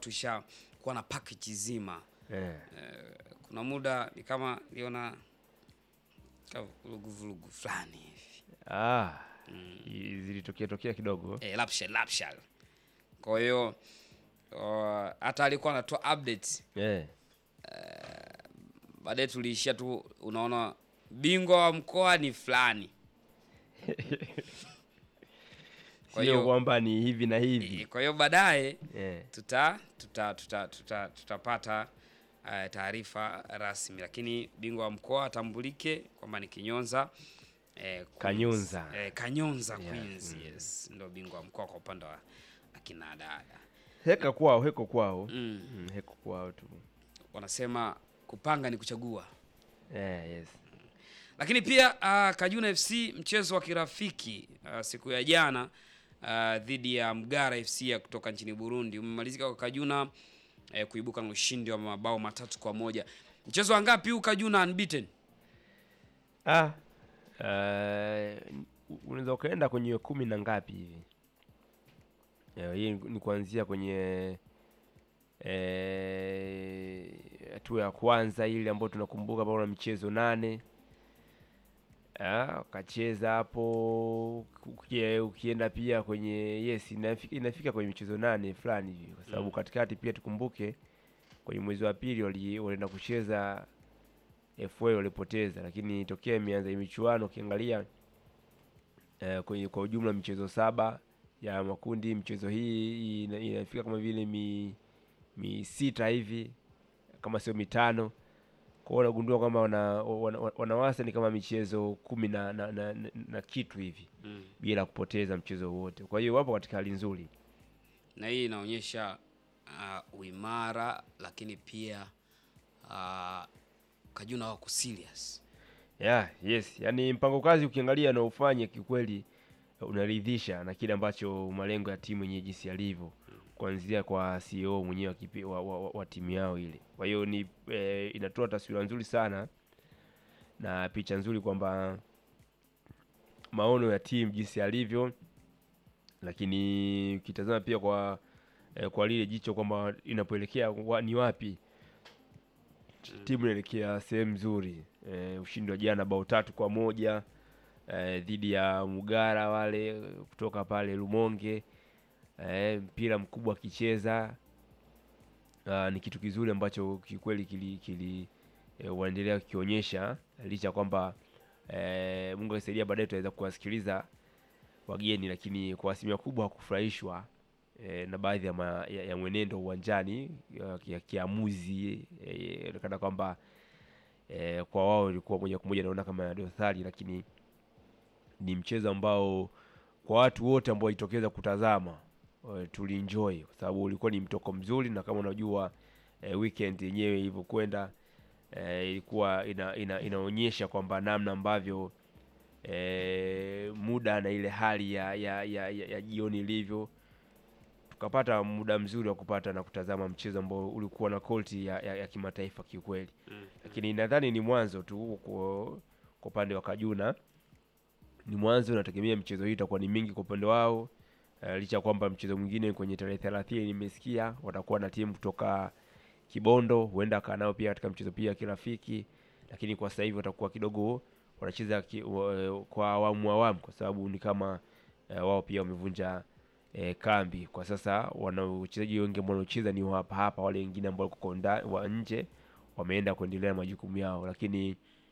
tushakuwa na package zima Eh. eh, kuna muda ni kama niona kama vurugu fulani hivi Ah, i- zilitokea tokea kidogo. eh, lapshal lapshal. Kwa hiyo uh, hata alikuwa anatoa updates Eh. baadaye tuliishia tu, unaona bingwa wa mkoa ni fulani. Kwa Sio hiyo kwamba ni hivi na hivi. kwa hiyo baadaye Eh. tuta tuta tuta tuta tutapata uh, taarifa rasmi, lakini bingwa wa mkoa atambulike kwamba ni Kinyonza eh, Queens. Kanyonza. eh, Kanyonza Yeah. Queens, yes, ndio bingwa wa mkoa kwa upande wa akina dada Heka kwao, heko kwao. mm. Mm, heko kwao tu. Wanasema kupanga ni kuchagua. Eh, yes. Lakini pia uh, Kajuna FC mchezo wa kirafiki uh, siku ya jana uh, dhidi ya Mgara FC ya kutoka nchini Burundi umemalizika kwa Kajuna eh, kuibuka na ushindi wa mabao matatu kwa moja. Mchezo wa ngapi huu Kajuna unbeaten? Ah. Uh, unaweza ukaenda kwenye kumi na ngapi hivi? Eh, hii ni kuanzia kwenye eh, hatua ya kwanza ile ambayo tunakumbuka bao na michezo nane Ah, ukacheza hapo ukie- ukienda pia kwenye yes inafika, inafika kwenye michezo nane fulani hivi kwa sababu Mm. katikati pia tukumbuke kwenye mwezi wa pili wali- walienda kucheza FA walipoteza, lakini tokea imeanza hii michuano ukiangalia eh, kwenye kwa ujumla michezo saba ya makundi, michezo hii ina- inafika kama vile mi, mi sita hivi kama sio mitano. Kwa hiyo unagundua kwamba wana, wana, wana wastani kama michezo kumi na, na, na, na, na kitu hivi Mm. bila kupoteza mchezo wote. Kwa hiyo wapo katika hali nzuri. Na hii inaonyesha uh, uimara lakini pia uh, Kajuna wako serious. Yeah, yes. Yaani mpango kazi ukiangalia na ufanye kikweli unaridhisha na kile ambacho malengo ya timu yenyewe jinsi yalivyo kuanzia kwa CEO mwenyewe wa, kipi- wa, wa, wa, wa timu yao ile. Kwa hiyo ni eh, inatoa taswira nzuri sana na picha nzuri kwamba maono ya timu jinsi yalivyo, lakini ukitazama pia kwa eh, kwa lile jicho kwamba inapoelekea wa, ni wapi timu inaelekea sehemu nzuri. Eh, ushindi wa jana bao tatu kwa moja eh, dhidi ya Mugara wale eh, kutoka pale Lumonge eh, mpira mkubwa akicheza ah, ni kitu kizuri ambacho kikweli kili, kili eh, waendelea kukionyesha licha ya kwamba eh, Mungu akisaidia baadaye tutaweza kuwasikiliza wageni, lakini kwa asilimia kubwa hakufurahishwa eh, na baadhi ya, ma, ya, ya mwenendo uwanjani ya, ya kiamuzi eh, inaonekana kwamba eh, kwa wao ilikuwa moja kwa moja naona kama ya dosari, lakini ni mchezo ambao kwa watu wote ambao walitokeza kutazama eh, tulienjoy kwa sababu ulikuwa ni mtoko mzuri, na kama unajua eh, weekend yenyewe ilivyokwenda eh, ilikuwa ina, ina, inaonyesha kwamba namna ambavyo eh, muda na ile hali ya, ya, ya, ya, ya jioni ilivyo tukapata muda mzuri wa kupata na kutazama mchezo ambao ulikuwa na quality ya, ya, ya kimataifa kiukweli Mm. lakini nadhani ni mwanzo tu kwa kwa upande wa Kajuna, ni mwanzo. Nategemea michezo hii itakuwa ni mingi kwa upande wao, uh, licha ya kwamba mchezo mwingine kwenye tarehe thelathini nimesikia watakuwa na timu kutoka Kibondo, huenda akaa nao pia katika mchezo pia kirafiki, lakini kwa sasa hivi watakuwa kidogo wanacheza ki, wa, kwa awamu awamu, kwa sababu ni kama uh, wao pia wamevunja eh, kambi kwa sasa. Wana wachezaji wengi ambao wanaocheza ni wa hapa hapa, wale wengine ambao wako nda- wa nje wameenda kuendelea na majukumu yao, lakini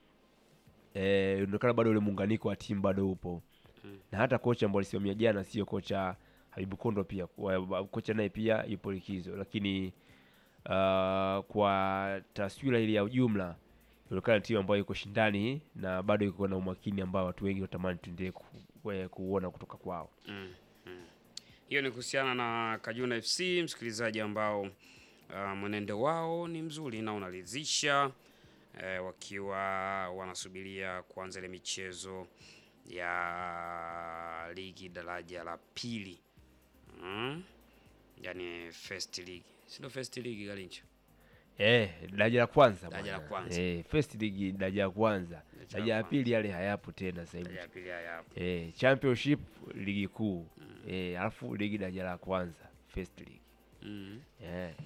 eh, inaonekana bado ule muunganiko wa timu bado upo Mm. na hata kocha ambao alisimamia jana sio kocha Habibu Kondo, pia kwa- kocha naye pia yupo likizo, lakini uh, kwa taswira ile ya ujumla inaonekana timu ambayo iko shindani na bado iko na umakini ambao watu wengi watamani tuendelee ku, ku- kuona kutoka kwao. Mm, mm. Hiyo ni kuhusiana na Kajuna FC, msikilizaji, ambao uh, mwenendo wao ni mzuri na unaridhisha eh, wakiwa wanasubiria kuanza ile michezo ya ligi daraja la pili mm? Yaani first league, si ndio first league Galincha? Eh, daraja la kwanza Daraja la bwana. kwanza. Eh, first league daraja la kwanza. Daraja la Daraja la kwanza. pili yale hayapo tena sasa hivi. Daraja la pili haya hapo. Eh, championship ligi kuu. Eh, alafu ligi daraja la kwanza first league. Mm. Eh.